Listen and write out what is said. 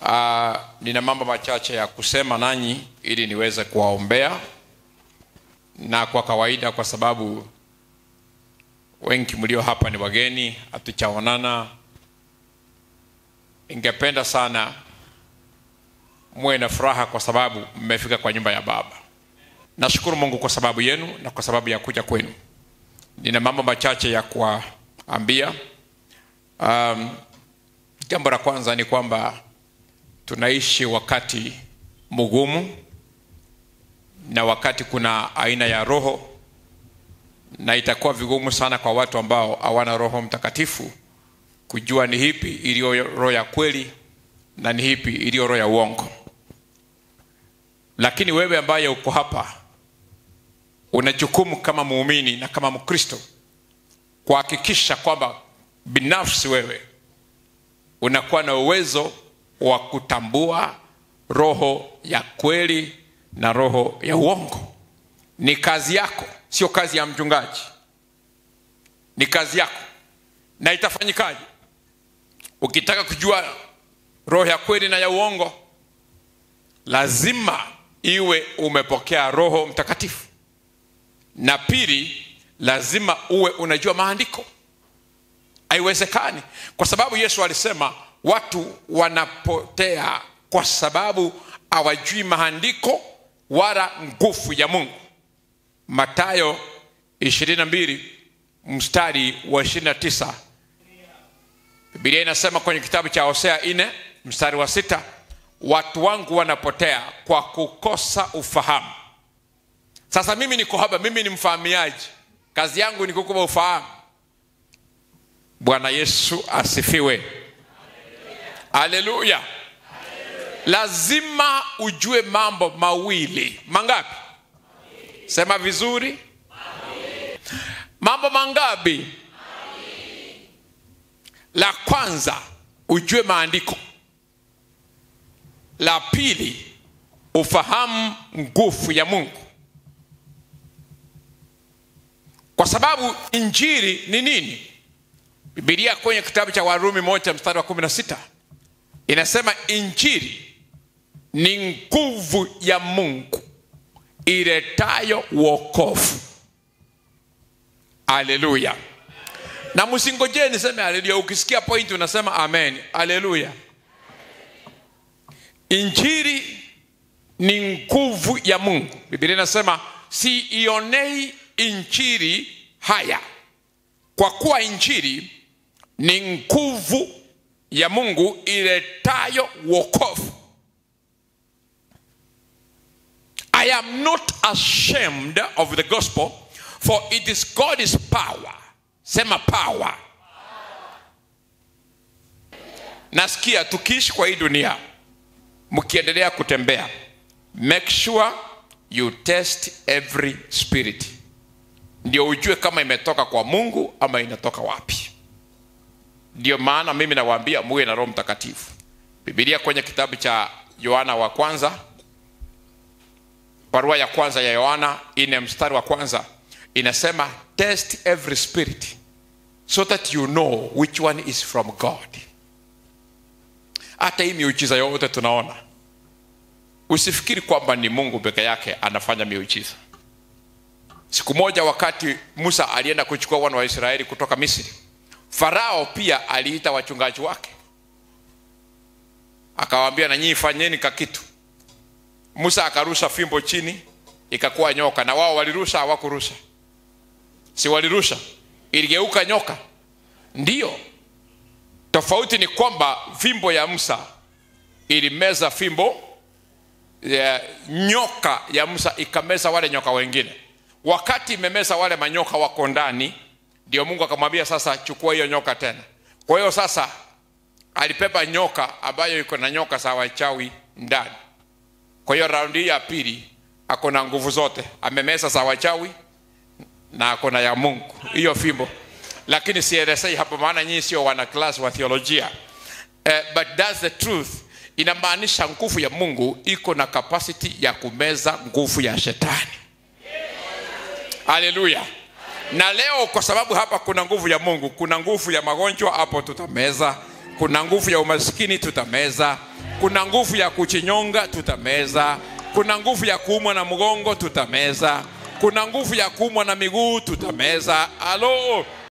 Uh, nina mambo machache ya kusema nanyi ili niweze kuwaombea, na kwa kawaida, kwa sababu wengi mlio hapa ni wageni, hatuchaonana, ningependa sana muwe na furaha kwa sababu mmefika kwa nyumba ya Baba. Nashukuru Mungu kwa sababu yenu na kwa sababu ya kuja kwenu. Nina mambo machache ya kuwaambia. Um, jambo la kwanza ni kwamba tunaishi wakati mgumu na wakati kuna aina ya roho, na itakuwa vigumu sana kwa watu ambao hawana Roho Mtakatifu kujua ni hipi iliyo roho ya kweli na ni hipi iliyo roho ya uongo. Lakini wewe ambaye uko hapa una jukumu kama muumini na kama Mkristo kuhakikisha kwamba binafsi wewe unakuwa na uwezo wa kutambua roho ya kweli na roho ya uongo. Ni kazi yako, sio kazi ya mchungaji, ni kazi yako. Na itafanyikaje? Ukitaka kujua roho ya kweli na ya uongo, lazima iwe umepokea Roho Mtakatifu, na pili, lazima uwe unajua maandiko. Haiwezekani, kwa sababu Yesu alisema watu wanapotea kwa sababu hawajui maandiko wala nguvu ya Mungu. Mathayo 22 mstari wa 29. Biblia inasema kwenye kitabu cha Hosea 4 mstari wa sita, watu wangu wanapotea kwa kukosa ufahamu. Sasa mimi niko hapa, mimi ni mfahamiaji, kazi yangu ni kukupa ufahamu. Bwana Yesu asifiwe. Haleluya! Lazima ujue mambo mawili. Mangapi? Sema vizuri. Mambo mangapi? La kwanza ujue maandiko, la pili ufahamu nguvu ya Mungu, kwa sababu injili ni nini? Biblia kwenye kitabu cha Warumi moja mstari wa kumi na sita inasema injili ni nguvu ya Mungu iletayo wokovu. Haleluya! Na msingojee niseme haleluya. Ukisikia point unasema amen. Haleluya! Injili ni nguvu ya Mungu. Biblia inasema siionei injili haya, kwa kuwa injili ni nguvu ya Mungu iletayo wokovu. I am not ashamed of the gospel for it is God's power. Sema power. Nasikia tukiishi kwa hii dunia, mkiendelea kutembea, make sure you test every spirit, ndio ujue kama imetoka kwa Mungu ama inatoka wapi. Ndio maana mimi nawaambia muwe na Roho Mtakatifu. Biblia kwenye kitabu cha Yohana wa kwanza, barua ya kwanza ya Yohana ine mstari wa kwanza inasema test every spirit so that you know which one is from God. Hata hii miujiza yote tunaona, usifikiri kwamba ni Mungu peke yake anafanya miujiza. Siku moja wakati Musa alienda kuchukua wana wa Israeli kutoka Misri, Farao pia aliita wachungaji wake akawaambia, na nyinyi fanyeni kakitu. Musa akarusha fimbo chini, ikakuwa nyoka, na wao walirusha, hawakurusha? Si walirusha? Iligeuka nyoka. Ndiyo, tofauti ni kwamba fimbo ya Musa ilimeza fimbo ya nyoka ya Musa ikameza wale nyoka wengine. Wakati imemeza wale manyoka wako ndani, ndio Mungu akamwambia sasa, chukua hiyo nyoka tena. Kwa hiyo sasa alipepa nyoka ambayo iko na nyoka za wachawi ndani. Kwa hiyo raundi hii ya pili ako na nguvu zote, amemeza za wachawi na ako na ya Mungu, hiyo fimbo. Lakini sielezei hapo, maana nyinyi sio wana class wa theolojia. Uh, but that's the truth. Inamaanisha nguvu ya Mungu iko na capacity ya kumeza nguvu ya shetani. Haleluya! Na leo kwa sababu hapa kuna nguvu ya Mungu, kuna nguvu ya magonjwa hapo tutameza, kuna nguvu ya umaskini tutameza, kuna nguvu ya kuchinyonga tutameza kuna nguvu ya kuumwa na mgongo tutameza kuna nguvu ya kuumwa na miguu tutameza alo